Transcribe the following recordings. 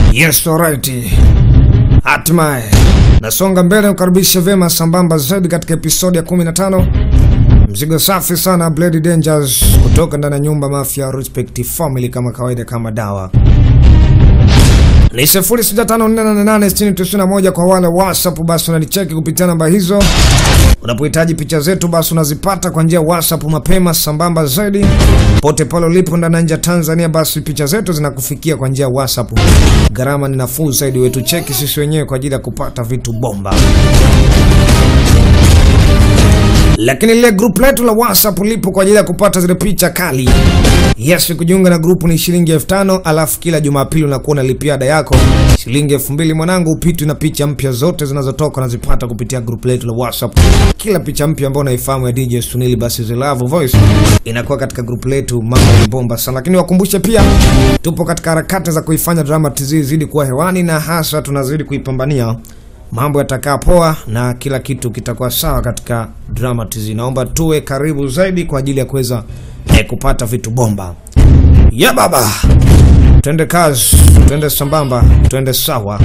Yes, alright. Hatimaye nasonga mbele kukaribisha vyema sambamba zaidi katika episodi ya 15. Mzigo safi sana Blade Dangers kutoka ndani ya nyumba Mafia Respect Family kama kawaida kama dawa. Ni 0654886091 kwa wale WhatsApp, basi unanicheki kupitia namba hizo. Unapohitaji picha zetu, basi unazipata kwa njia ya WhatsApp mapema sambamba zaidi. Pote pale ulipo ndani na nje ya Tanzania, basi picha zetu zinakufikia kwa njia ya WhatsApp. Gharama ni nafuu zaidi, wetu cheki sisi wenyewe kwa ajili ya kupata vitu bomba. Lakini lile group letu la WhatsApp lipo kwa ajili ya kupata zile picha kali. Yes, kujiunga na grupu ni shilingi elfu tano alafu kila Jumapili unakuwa unalipia ada yako shilingi elfu mbili mwanangu, upitwi na picha mpya zote zinazotoka unazipata kupitia grupu letu la WhatsApp. Kila picha mpya ambayo unaifahamu ya DJ Sunili, basi The Love Voice inakuwa katika grupu letu, mambo ni bomba sana. Lakini wakumbushe pia, tupo katika harakati za kuifanya drama TZ zidi kuwa hewani, na hasa tunazidi kuipambania mambo yatakaa poa na kila kitu kitakuwa sawa katika drama TZ. Naomba tuwe karibu zaidi kwa ajili ya kuweza eh, kupata vitu bomba ya baba. Twende kazi, twende sambamba, twende sawa.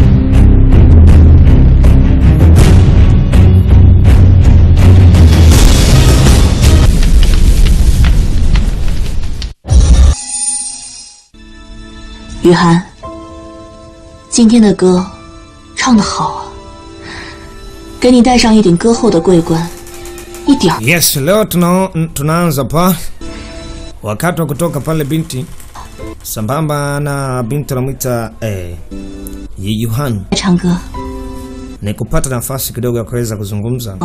雨涵，今天的歌唱得好啊！给你戴上一顶歌后的桂冠，一点儿 Yes, leo tuna, tunaanza pa wakati wa kutoka pale binti sambamba na binti anamwita eh, Yeyuhan 唱歌。 ni kupata nafasi kidogo ya kuweza kuzungumza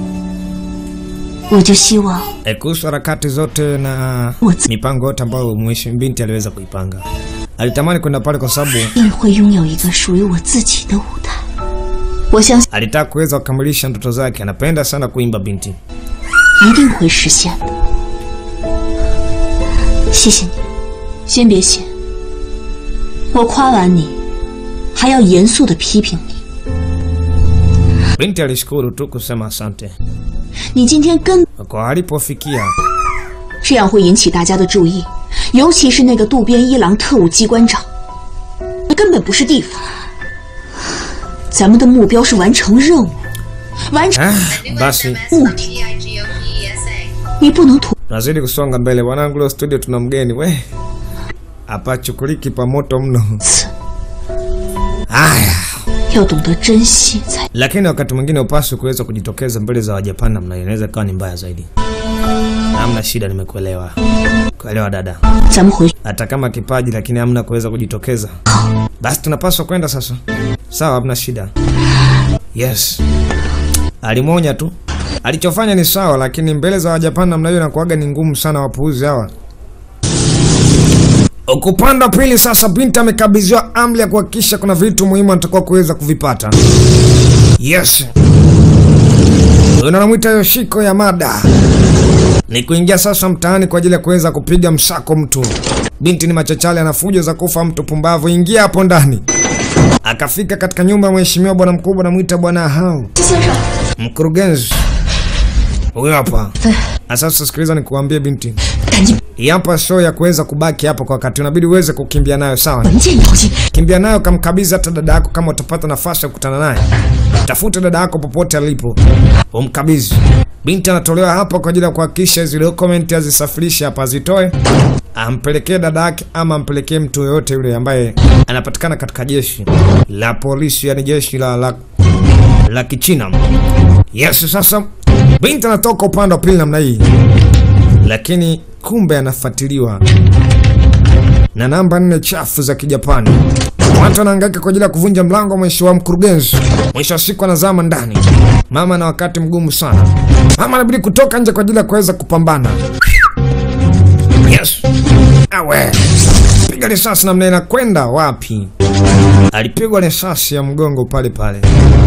我就希望 eh, kuhusu harakati zote na What's- mipango yote ambayo mheshimiwa binti aliweza kuipanga. Alitamani kwenda pale kwa sababu 一定会拥有一个属于我自己的舞台。我相信 alitaka kuweza kukamilisha ndoto zake. Anapenda sana kuimba binti. 一定会实现的。谢谢你，先别谢，我夸完你，还要严肃的批评你。 Binti alishukuru tu kusema asante 你今天根 kwa alipofikia. 这样会引起大家的注意，尤其是那个渡边一郎特务机关长，那根本不是地方。咱们的目标是完成任务，完成 Ah, basi 目的，你不能图 tunazidi kusonga mbele wanangu. Leo studio tuna mgeni we, apachukuliki pa moto mno. 此， Haya, 要懂得珍惜才。 lakini wakati mwingine upaswi kuweza kujitokeza mbele za Wajapani namna hiyo, inaweza ikawa ni mbaya zaidi. Hamna shida, nimekuelewa. Kuelewa dada, 咱们回去， hata kama kipaji lakini hamna kuweza kujitokeza, basi tunapaswa kwenda sasa. Sawa, hamna shida. Yes, alimwonya tu, alichofanya ni sawa, lakini mbele za Wajapani namna hiyo inakuwaga ni ngumu sana, wapuuzi hawa. Ukupanda pili sasa, binti amekabidhiwa amri ya kuhakikisha kuna vitu muhimu anatakiwa kuweza kuvipata. Yes, huyo anamwita Yoshiko Yamada ni kuingia sasa mtaani kwa ajili ya kuweza kupiga msako mtu. Binti ni machachali, ana fujo za kufa mtu pumbavu. Ingia hapo ndani. Akafika katika nyumba ya mheshimiwa bwana mkubwa, namwita bwana hao 先生， mkurugenzi huyo hapa. Na sasa sikiliza, nikuambie binti, 赶紧 hii hapa show ya kuweza kubaki hapa kwa wakati, unabidi uweze kukimbia nayo, sawa? 文件要进。 Kimbia nayo, kamkabidhi hata dada yako kama utapata nafasi ya kukutana naye. Tafute dada yako popote alipo, umkabidhi. Binti anatolewa hapa kwa ajili ya kuhakikisha hizi dokumenti azisafirishe hapa, azitoe ampelekee dada yake ama ampelekee mtu yoyote yule ambaye anapatikana katika jeshi la polisi, yani jeshi la, la, la Kichina. Yes, sasa binti anatoka upande wa pili namna hii, lakini kumbe anafuatiliwa na namba nne chafu za Kijapani. Watu wanahangaika kwa ajili ya kuvunja mlango wa mwisho wa mkurugenzi. Mwisho wa siku anazama ndani. Mama na wakati mgumu sana. Mama anabidi kutoka nje kwa ajili ya kuweza kupambana. Yes. Awe. Piga risasi namna inakwenda wapi? Alipigwa risasi ya mgongo pale pale.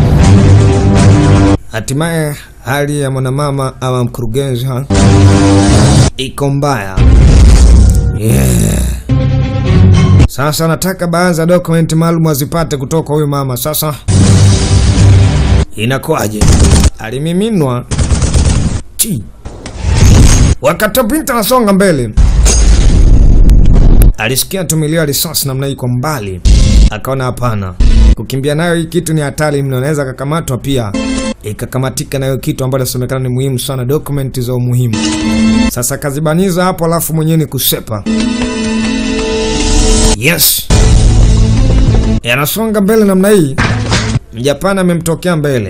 Hatimaye hali ya mwanamama ama mkurugenzi ha? iko mbaya. Yeah. Sasa nataka baadhi ya dokumenti maalum azipate kutoka kwa huyu mama. Sasa inakuwaje? Alimiminwa ti wakati binti anasonga mbele, Alisikia tu milio ya risasi namna hii kwa mbali, akaona hapana, kukimbia nayo hii kitu ni hatari mno, anaweza akakamatwa pia ikakamatika nayo kitu ambacho inasemekana ni muhimu sana, dokumenti za umuhimu. Sasa kazibaniza hapo, alafu mwenyewe ni kusepa. Yes, yanasonga mbele namna hii. Mjapani amemtokea mbele.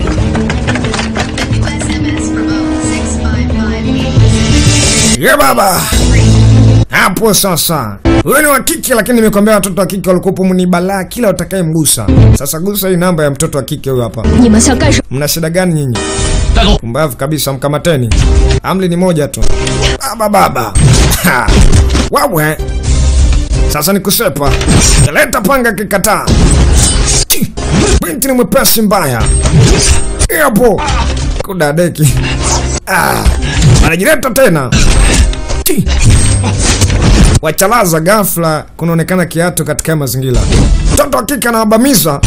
Ye baba hapo sasa, huyo ni wa kike, lakini nimekwambia watoto wa kike walikuwa ni balaa kila utakaye mgusa. Sasa gusa hii namba ya mtoto wa kike huyo hapa. 你们想干什么？ Mna shida gani nyinyi? 带走！ Pumbavu kabisa, mkamateni. Amri ni moja tu. Baba baba. Ha. Wawe. Sasa ni kusepa. Leta panga kikataa. Ti. Binti ni mwepesi mbaya. Hapo. Kudadeki. Ah. Anajileta tena. Ti. Wachalaza ghafla kunaonekana kiatu katika haya mazingira. Mtoto wa kike anawabamiza.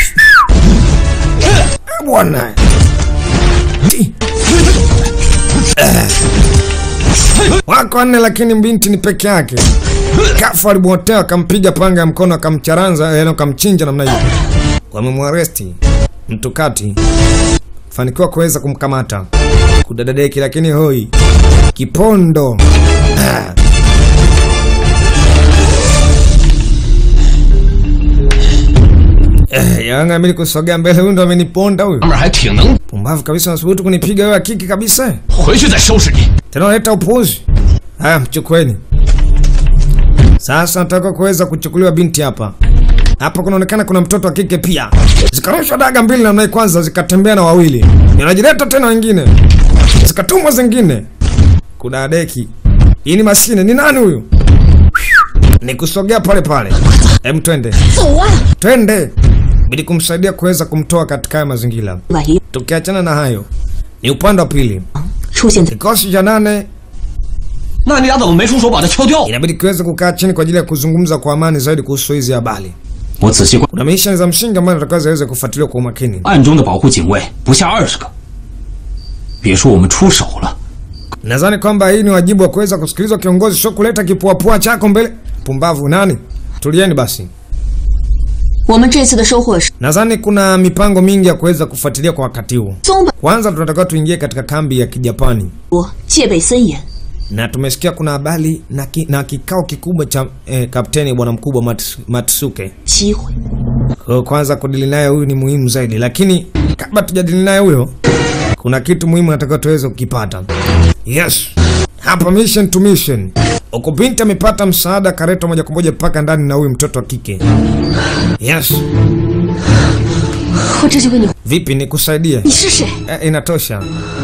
Eh, Bwana. Ti. wako wanne lakini binti ni peke yake. Kafu alibotea akampiga panga ya mkono akamcharanza, yaani akamchinja namna hiyo. Wamemwaresti mtu kati, fanikiwa kuweza kumkamata kudadadeki, lakini hoi kipondo Ah. Eh, yanga mimi kusogea mbele, huyu ndo ameniponda huyu. 哥们儿还挺能， Pumbavu kabisa, unasubutu kunipiga wewe akiki kabisa. 回去再收拾你。 Tena unaleta upuuzi. Haya, mchukueni. Sasa nataka kuweza kuchukuliwa binti hapa. Hapa kunaonekana kuna mtoto wa kike pia. Zikarushwa daga mbili namna hii, kwanza zikatembea na wawili, inajileta tena wengine, zikatumwa zingine. Kuna deki. Hii ni mashine. Ni nani huyu? Ni kusogea pale pale. Hem, twende 走啊！ twende, ili kumsaidia kuweza kumtoa katika haya mazingira. 万一 Tukiachana na hayo, ni upande wa pili. 出现在 Kikosi cha nane 那你俩怎么没出手把他敲掉？ inabidi kiweze kukaa chini kwa ajili ya kuzungumza kwa amani zaidi kuhusu hizi habari. 我仔细观， Kuna misheni za msingi ambayo natakiwa ziweze kufuatiliwa kwa umakini. 暗中的保护警卫不下二十个。别说我们出手了， Nadhani kwamba hii ni wajibu wa kuweza kusikilizwa kiongozi, sio kuleta kipuapua chako mbele. Pumbavu nani? Tulieni basi. 我们这次的收获是 Nadhani kuna mipango mingi ya kuweza kufuatilia kwa wakati huu. 松本 Kwanza tunatakiwa tuingie katika kambi ya Kijapani, 国戒备森严， na tumesikia kuna habari na, ki, na kikao kikubwa cha eh, kapteni bwana mkubwa Mats, Matsuke 机会 Kwa hiyo kwanza kudili naye huyu ni muhimu zaidi, lakini kabla tujadili naye huyo, kuna kitu muhimu natakiwa tuweze kukipata. Yes, hapa mission to mission. Huku binti amepata msaada, karetwa moja kwa moja mpaka ndani na huyu mtoto wa kike. Yes, 我这就为你。 vipi nikusaidie? 你是谁？ Eh, inatosha.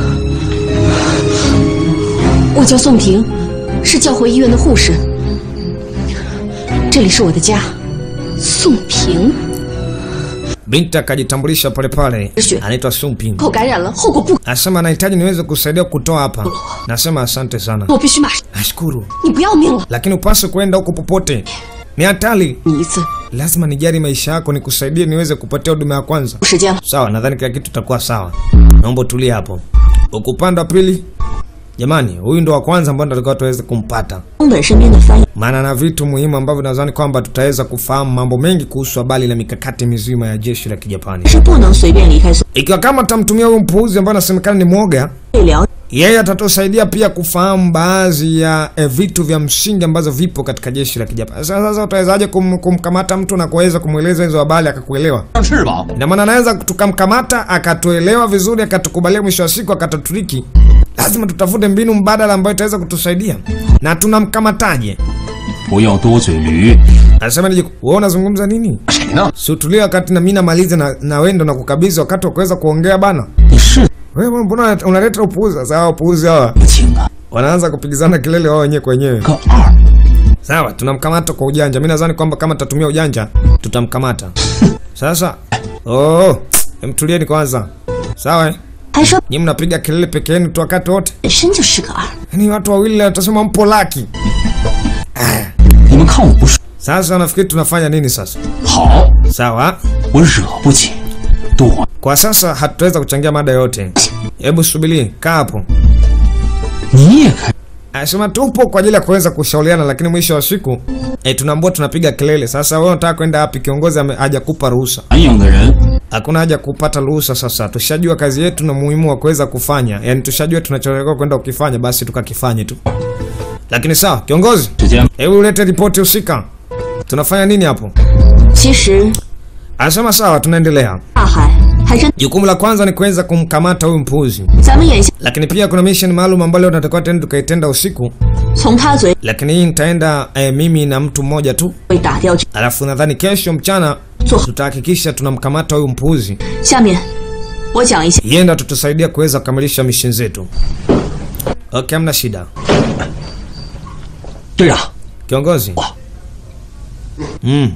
我叫宋平，是教会医院的护士。这里是我的家。宋平， Binti akajitambulisha pale pale, Sure. anaitwa Sumping. 口感染了，后果不， Anasema anahitaji niweze kusaidia kutoa hapa. Nasema asante sana, 我必须马上。 nashukuru, 你不要命了？ lakini upaswe kwenda huko popote, ni hatari. 你一次 Lazima nijali maisha yako, nikusaidie niweze kupatia huduma ya kwanza. 时间了， Sawa, nadhani kila kitu itakuwa sawa. Naomba utulie hapo. Huku upande wa pili, jamani, huyu ndo wa kwanza ambao tunatakiwa tuweze kumpata, 松本身边的翻译 maana na vitu muhimu ambavyo nadhani kwamba tutaweza kufahamu mambo mengi kuhusu habari na mikakati mizima ya jeshi la Kijapani. 是不能随便离开松 Ikiwa kama tamtumia huyu mpuuzi ambaye anasemekana ni mwoga, 被了 yeye atatusaidia pia kufahamu baadhi ya eh, vitu vya msingi ambazo vipo katika jeshi la Kijapani. Sasa sasa utawezaje kum, kumkamata mtu na kuweza kumweleza hizo habari akakuelewa? 上翅膀， Ina maana anaweza tukamkamata akatuelewa vizuri akatukubalia, mwisho wa siku akatuturiki. Lazima tutafute mbinu mbadala ambayo itaweza kutusaidia. Na tunamkamataje? 不要多嘴驴。 Anasema nije, wewe unazungumza nini? 谁呢？ Si utulie wakati na mimi namaliza na, na wendo na kukabidhi wakati wa kuweza kuongea bana. 你是 Wewe mbona unaleta upuuzi? Sasa hao upuuzi hawa 不轻啊， wanaanza kupigizana kelele wao wenyewe kwa wenyewe. 个二， Sawa, tunamkamata kwa ujanja. Mimi nadhani kwamba kama tutatumia ujanja tutamkamata. Sasa oh, mtulieni kwanza. Sawa? eh? 还说 Nyinyi mnapiga kelele peke yenu tu wakati wote. 本身就是个二， Yaani watu wawili watasema mpo laki. 你们看我不顺， Sasa nafikiri tunafanya nini sasa? 好， Sawa? 我惹不起，躲。 Kwa sasa hatutaweza kuchangia mada yote. Hebu subiri, kaa hapo. 你也开， Anasema tupo kwa ajili ya kuweza kushauriana, lakini mwisho wa siku eh, tunaambiwa tunapiga kelele. Sasa wewe unataka kwenda wapi? Kiongozi ame- hajakupa ruhusa. 南营的人 Hakuna haja kupata ruhusa. Sasa tushajua kazi yetu na muhimu wa kuweza kufanya, yaani tushajua tunachotakiwa kwenda kukifanya, basi tukakifanye tu. Lakini sawa, kiongozi, 之间 hebu ulete ripoti husika. Tunafanya nini hapo? 其实 Anasema sawa, tunaendelea. 大海还真， Jukumu la kwanza ni kuweza kumkamata huyu mpuzi, 咱们眼下 lakini pia kuna mission maalum ambayo leo tunatakiwa tena tukaitenda usiku, 从他嘴 lakini hii nitaenda eh, mimi na mtu mmoja tu, 里打掉这。 alafu nadhani kesho mchana Sawa. tutahakikisha tunamkamata huyu mpuzi, 下面我讲一下， yeye ndo tutusaidia kuweza kukamilisha mission zetu. Okay, hamna shida 队长， kiongozi. Mm.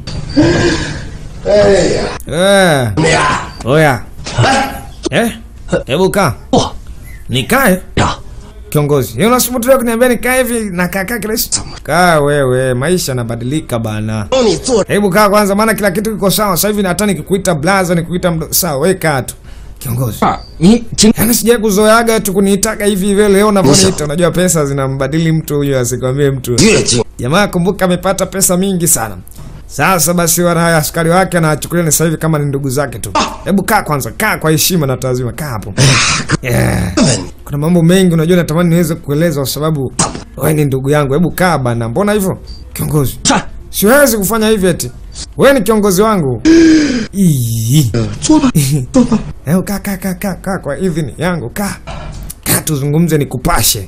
Eh. Oya. Eh? Hebu kaa. 不， Nikae? 队长， Kiongozi, yeye unasubutu kuniambia nikae hivi na kaka kirahisi? Kaa wewe, maisha yanabadilika bana. 帮你做 Hebu kaa kwanza, maana kila kitu kiko sawa sasa hivi. Hata nikikuita blaza, nikuita mdo, sawa, wewe kaa tu. Kiongozi, 二，你今 yaani sijai kuzoeaga tu kuniitaga hivi hivi leo unavyoniita. Unajua pesa zinambadili mtu huyo, asikwambie mtu. 越精 Jamaa kumbuka, amepata pesa mingi sana. Sasa basi, wana askari wake anachukulia ni sasa hivi kama ni ndugu zake tu. Hebu kaa kwanza, kaa kwa heshima na taazima, kaa hapo. Yeah. 问你， Kuna mambo mengi unajua, natamani niweze kueleza kwa sababu wewe ni ndugu yangu. Hebu kaa bana, mbona hivyo kiongozi? 站， Siwezi kufanya hivi eti. Wewe ni kiongozi wangu. Ii. 坐吧，坐吧。 Hebu kaa kaa kaa kaa kaa kwa idhini yangu, kaa. Kaa tuzungumze nikupashe.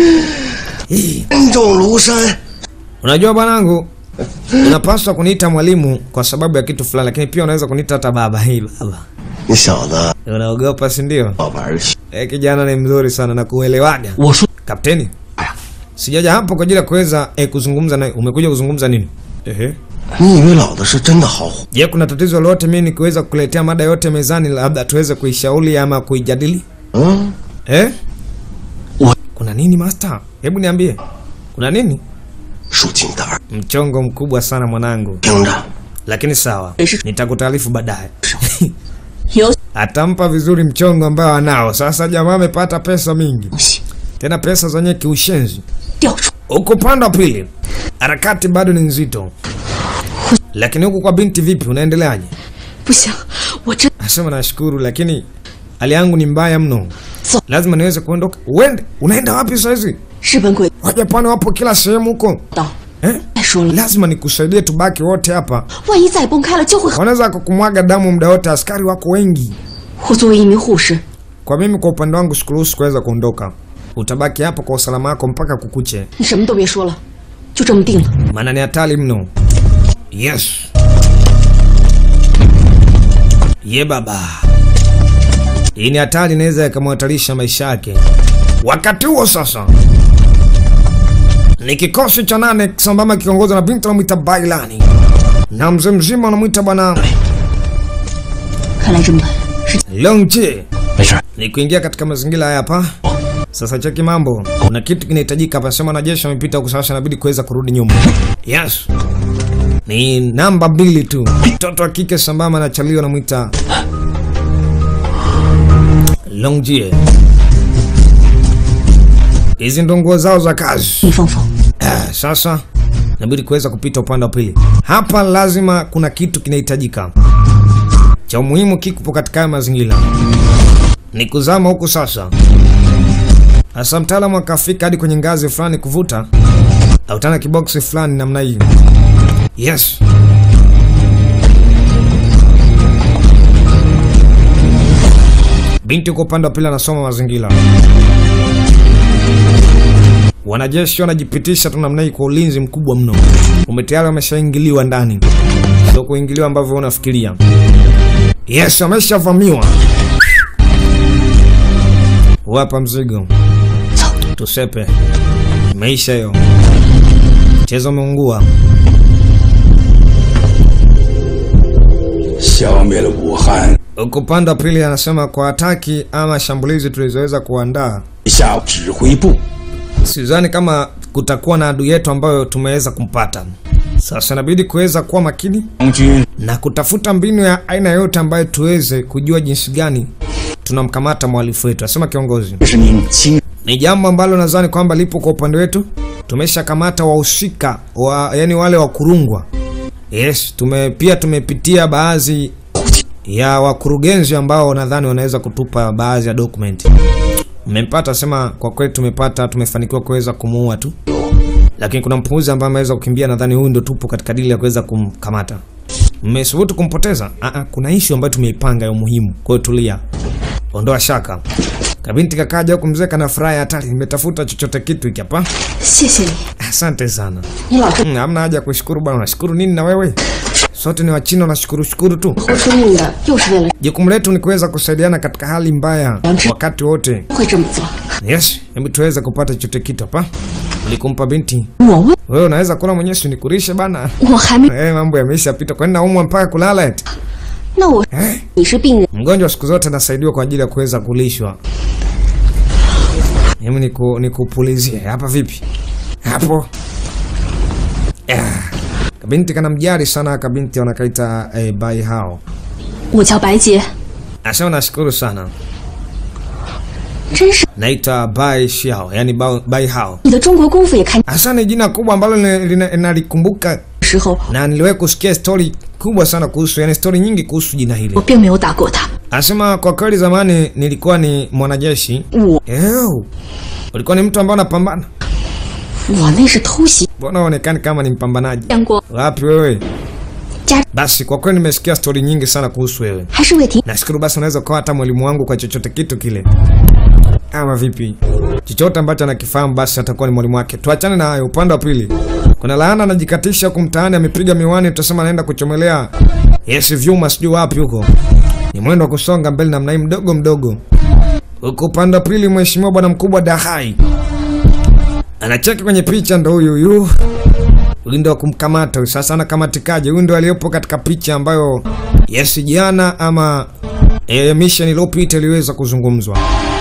Ii. 恩重庐山， Unajua bwanangu, unapaswa kuniita mwalimu kwa sababu ya kitu fulani, lakini pia unaweza kuniita hata baba. Hii baba, 你小子 unaogopa si ndio? 好玩儿去。 Eh, kijana ni mzuri sana na kuelewaga. 我说， Kapteni, 哎呀， sijaja hapo kwa ajili ya kuweza eh, kuzungumza naye. Umekuja kuzungumza nini? Ehe. 你以为老子是真的好虎？ Je, kuna tatizo lolote mimi nikiweza kukuletea mada yote mezani, labda tuweze kuishauri ama kuijadili? 嗯， Eh? Wa- Kuna nini master? Hebu niambie. Kuna nini? 竖起你的耳， Mchongo mkubwa sana mwanangu. 听着， Lakini sawa, Ishi- nitakutaarifu baadaye. 有 Atampa vizuri mchongo ambao anao. Sasa jamaa amepata pesa mingi. 东西 Tena pesa zenye kiushenzi. 调出， Huko upande wa pili, harakati bado ni nzito. Lakini huku kwa binti vipi, unaendeleaje? 不行，我真 Nasema nashukuru, lakini hali yangu ni mbaya mno. So- Lazima niweze kuondoka. Uende, unaenda wapi sasa hizi? 日本鬼 Wajapani wapo kila sehemu huko 道。 eh? 再说了， Lazima nikusaidie, tubaki wote hapa. 万一再崩开了，就会很。 Wanaweza kukumwaga damu muda wote, askari wako wengi. 我作为一名护士， Kwa mimi, kwa upande wangu, sikuruhusu kuweza kuondoka. Utabaki hapo kwa usalama wako mpaka kukuche, 你什么都别说了，就这么定了。 maana ni hatari mno. Yes, ye baba, hii ni hatari, inaweza ikamhatarisha maisha yake. Wakati huo sasa ni kikosi cha nane sambamba kiongozwa na binti anamwita Bailani na mzee mzima anamwita bwana 看来这么短，是 Longje. 没事， ni kuingia katika mazingira haya hapa. Sasa cheki mambo, kuna kitu kinahitajika hapa. Sema wanajeshi wamepita huku, sasa inabidi kuweza kurudi nyuma. Yes, ni namba mbili tu, mtoto wa kike sambamba na chalio anamwita Longjie. Hizi ndo nguo zao za kazi. 逆风风， Ah, Sasa inabidi kuweza kupita upande wa pili. Hapa lazima kuna kitu kinahitajika cha umuhimu, kikupo katika haya mazingira ni kuzama huku. Sasa hasa mtaalamu akafika hadi kwenye ngazi fulani kuvuta autana kiboksi fulani namna hii. Yes, binti uko upande wa pili anasoma mazingira. Wanajeshi wanajipitisha tu namna hii kwa ulinzi mkubwa mno. Umetayari wameshaingiliwa ndani, sio kuingiliwa ambavyo unafikiria. Yes, wameshavamiwa. Wapa mzigo, tusepe. Imeisha hiyo, mchezo umeungua. 消灭了武汉， Huko upande wa pili anasema kwa hataki ama shambulizi tulizoweza kuandaa, 下指挥部 sidhani kama kutakuwa na adui yetu ambayo tumeweza kumpata. Sasa inabidi kuweza kuwa makini 将军 na kutafuta mbinu ya aina yote ambayo tuweze kujua jinsi gani tunamkamata mhalifu wetu, asema kiongozi. 是您亲 ni jambo ambalo nadhani kwamba lipo kwa upande wetu. Tumeshakamata wahusika wa, yani wale wa kurungwa. Yes, tume pia tumepitia baadhi ya wakurugenzi ambao nadhani wanaweza kutupa baadhi ya document. Mmempata sema, kwa kweli tumepata, tumefanikiwa kuweza kumuua tu, lakini kuna mpuuzi ambaye ameweza kukimbia. Nadhani huyu ndio tupo katika dili ya kuweza kumkamata. Mmesubutu kumpoteza? Aa, kuna ishu ambayo tumeipanga ya umuhimu. Kwa hiyo tulia, ondoa shaka. Kabinti kakaja huku, mzee kana furaha hatari, nimetafuta chochote kitu hiki hapa. 谢谢你， Asante sana. 你老是 Mm, Hamna haja ya kushukuru bwana, unashukuru nini na wewe? Sote ni Wachina, unashukuru shukuru tu. 活生命的，又是为了 Jukumu letu ni kuweza kusaidiana katika hali mbaya wakati wote. 会这么做。 Yes, hebu tuweze kupata chochote kitu hapa. Ulikumpa binti. 我问， Wewe unaweza kula mwenyewe, si nikurishe bana. 我还没， Eh, mambo yameishapita. Kwani naumwa mpaka kulala eti? 那我 Eh? 你是病人， Mgonjwa siku zote anasaidiwa kwa ajili ya kuweza kulishwa. Hebu niku nikupulizie hapa vipi? Hapo. Ah. Kabinti kana mjari sana kabinti wanakaita eh, bai hao. 我叫白洁， Asema nashukuru sana. 真是 Naitwa Bai Xiao, yani Bao- Bai Hao. 你的中国功夫也看 Hasa ni jina kubwa ambalo lina- lina- nalikumbuka 时候， na niliwahi kusikia stori kubwa sana kuhusu, yani stori nyingi kuhusu jina hili. 我并没有打过他。 Anasema kwa kweli zamani nilikuwa ni mwanajeshi. 我 Ew. Ulikuwa ni mtu ambaye unapambana? 我那是偷袭， Mbona uonekani kama ni mpambanaji? 见过 Wapi wewe? 家 Basi kwa kweli nimesikia stori nyingi sana kuhusu wewe. 还是魏婷， Nashukuru basi unaweza kuwa hata mwalimu wangu kwa chochote kitu kile. Ama vipi? Chochote ambacho anakifahamu basi atakuwa ni mwalimu wake. Tuachane na hayo. Upande wa pili, kuna laana anajikatisha huku mtaani, amepiga miwani, tutasema anaenda kuchomelea yes vyuma, sijui wapi huko. Ni mwendo wa kusonga mbele namna hii mdogo mdogo. Huku upande wa pili, mheshimiwa bwana mkubwa Dahai anacheki kwenye picha, ndo huyu huyu huyu ndo wa kumkamata huyu. Sasa anakamatikaje? Huyu ndo aliyepo katika picha ambayo yes jana ama e, mission iliyopita iliweza kuzungumzwa.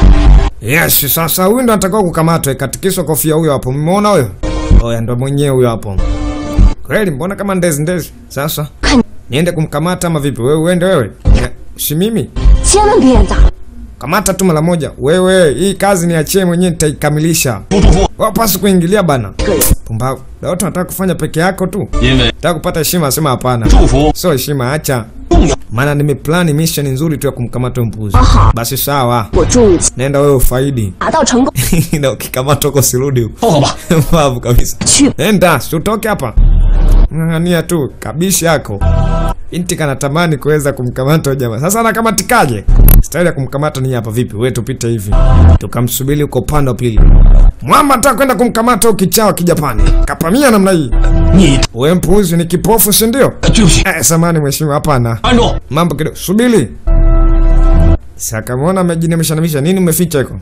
Yes, sasa huyu ndo anatakiwa kukamatwa, ikatikiswa kofia huyo hapo. Mmeona huyo? Oya, ndo mwenyewe huyo hapo. Kweli, mbona kama ndezi ndezi? Sasa niende kumkamata ama vipi? Wewe uende wewe, Eh, si mimi. 千万别演大了。 Kamata tu mara moja. Wewe, hii kazi niachie mwenyewe, nitaikamilisha. Wapasi kuingilia bana. Pumbavu. Na watu wanataka kufanya peke yako tu. 因为 Nataka kupata heshima, asema hapana. 祝福 Sio heshima, acha. 重要。 Maana nimeplani mission nzuri tu ya kumkamata huyo mpuzi. Aha. Basi sawa. 我祝你 Nenda wewe ufaidi. 达到成功。 Na ukikamatwa huko sirudi huko. 报告吧， Mbavu kabisa. 去 Nenda, si utoke hapa. Ng'ang'ania tu kabishi yako. Binti kanatamani kuweza kumkamata huyo jamaa. Sasa anakamatikaje? Staili ya kumkamata ni hapa vipi? Wewe tupite hivi. Tukamsubiri huko upande wa pili. Mwamba anataka kwenda kumkamata huyo kichao kijapani. Kapamia namna hii. 你 Wewe mpuzi ni kipofu si ndio? 对不起， Eh, samani mheshimiwa, hapana. 站住！ Mambo kidogo. Subiri. Sakamwona amejinamishanamisha. Nini umeficha hiko?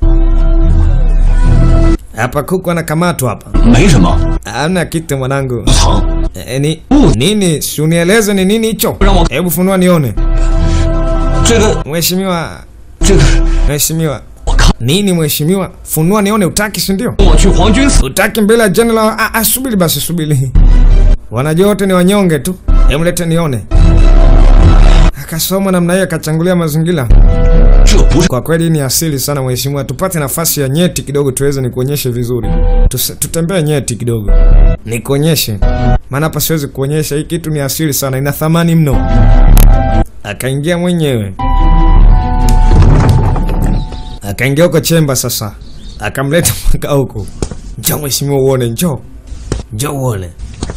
Hapa kuku anakamatwa hapa. 没什么， Hamna kitu mwanangu. 不疼。 E, ni, nini? Si unieleze ni nini hicho? Ramo- Hebu funua nione. 这个 Mheshimiwa, 这个， mheshimiwa. 我看 Nini mheshimiwa? Funua nione utaki si ndio? 我去皇军死， Utaki mbele ya general. Ah, ah, subiri basi subiri. Wanajua wote ni wanyonge tu. Hebu lete nione. Akasoma namna hiyo akachangulia mazingira. 这不是 Kwa kweli hii ni asili sana mheshimiwa, tupate nafasi ya nyeti kidogo tuweze nikuonyeshe vizuri. Tuse- Tutembee nyeti kidogo nikuonyeshe, maana hapa siwezi kuonyesha. Hii kitu ni asili sana, ina thamani mno. Akaingia mwenyewe, akaingia huko chemba. Sasa akamleta mpaka huku. Njoo mheshimiwa, uone, njoo, njoo uone.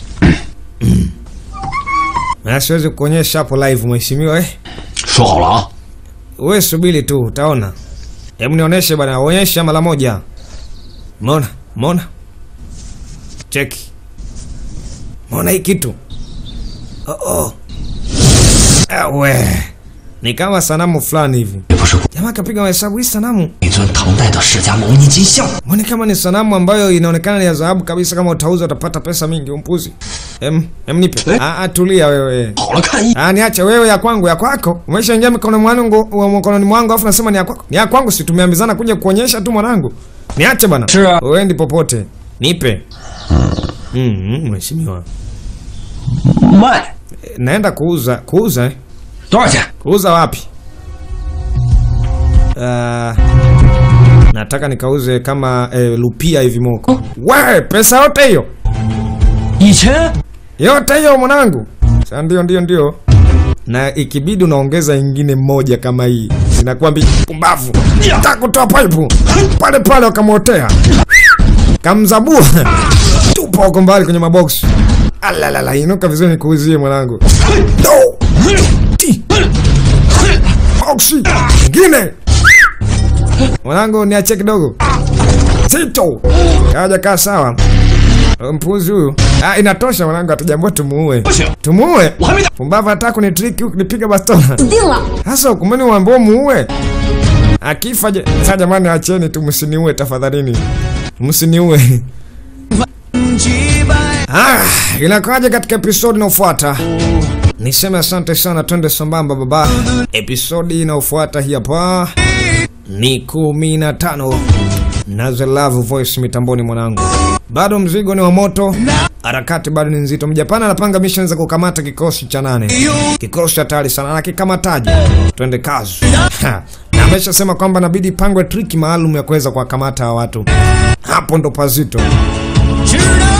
Na siwezi kuonyesha hapo live mheshimiwa, eh. 说好了啊， Wewe subiri tu utaona. Hebu nionyeshe bana, onyesha mara moja. Mona, mona. Cheki. Mona hii kitu. Oh oh. Ewe. Ni kama sanamu fulani hivi. 也不是 Jamaa kapiga mahesabu hii sanamu. 一尊唐代的释迦牟尼金像。 Mbona kama ni sanamu ambayo inaonekana ni ya dhahabu kabisa, kama utauza utapata pesa mingi, umpuzi. Em, em nipe. Eh? Ah, ah, tulia wewe. 好了，看一 Ah, niache wewe ya kwangu ya kwako. Umeshaingia mikononi mwangu wa mkononi mwangu afu nasema ni ya kwako. Ni ya kwangu si tumeambizana kuja kuonyesha tu mwanangu. Niache bana. Sure. Uendi popote. Nipe. Mm, mheshimiwa. 卖 Eh, Naenda kuuza, kuuza eh? 多少钱？ Kuuza wapi? Uh, nataka nikauze kama eh, lupia hivi moko. We, pesa yote hiyo 以前 yote hiyo mwanangu. Sasa ndio ndio ndio, na ikibidi unaongeza ingine moja kama hii, inakwambia pumbavu, takutoa paipu pale pale, wakamwotea kamzabua, tupa huko mbali kwenye maboksi. Alalala, inuka vizuri nikuuzie mwanangu. No! Ti! Boksi ingine mwanangu, niache kidogo zito, kaja kaa sawa. Mpuzi huyu. Ah, inatosha mwanangu, hatujambua tumuue. 不行， Tumuue? 我还没打。 Pumbavu hataka kunitriki huku nipiga bastola. 死定了！ Sasa kumeni uambiwa muue. Akifa je? Sasa jamani, acheni tu, msiniue tafadhalini, msiniue. Ah, inakaja katika episodi inayofuata. Niseme asante sana, twende sambamba baba. Episodi inayofuata hii hapa ni kumi na tano na The Love Voice mitamboni mwanangu. Bado mzigo ni wa moto, harakati bado ni nzito. Mjapani anapanga mission za kukamata kikosi cha nane, kikosi hatari sana na kikamataji. Twende kazi. Ha, na ameshasema kwamba inabidi pangwe triki maalum ya kuweza kuwakamata hawa watu. Hapo ndo pazito. 知道